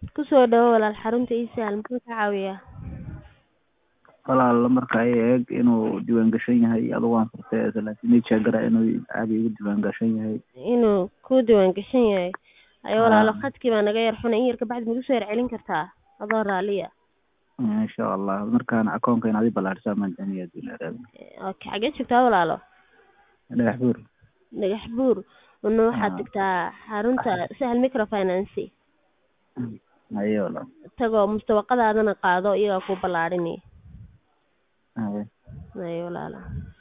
kusoo dhawo walaal xarunta iisaal muxuu ka caawiyaa walaal marka ay eeg inuu diiwaan gashan yahay adugu waan furtay laakiin ii sheegara inuu caadi igu diiwaan gashan yahay inuu ku diiwaan gashan yahay ayo walaalo khadkii baa naga yar xunay in yar kabacdi magu soo yar celin kartaa adoo raaliya insha allah markaan akoonka inaad i ballaadhisaa maan doonaya hadii la yaraado okay xagee joogtaa walaalo dhagax buur dhagax buur una waxaad digtaa xarunta sahal microfinance haye walaal tagoo mustawaqadaadana qaado iyagaa ku ballaadhinaya haye haye walaalo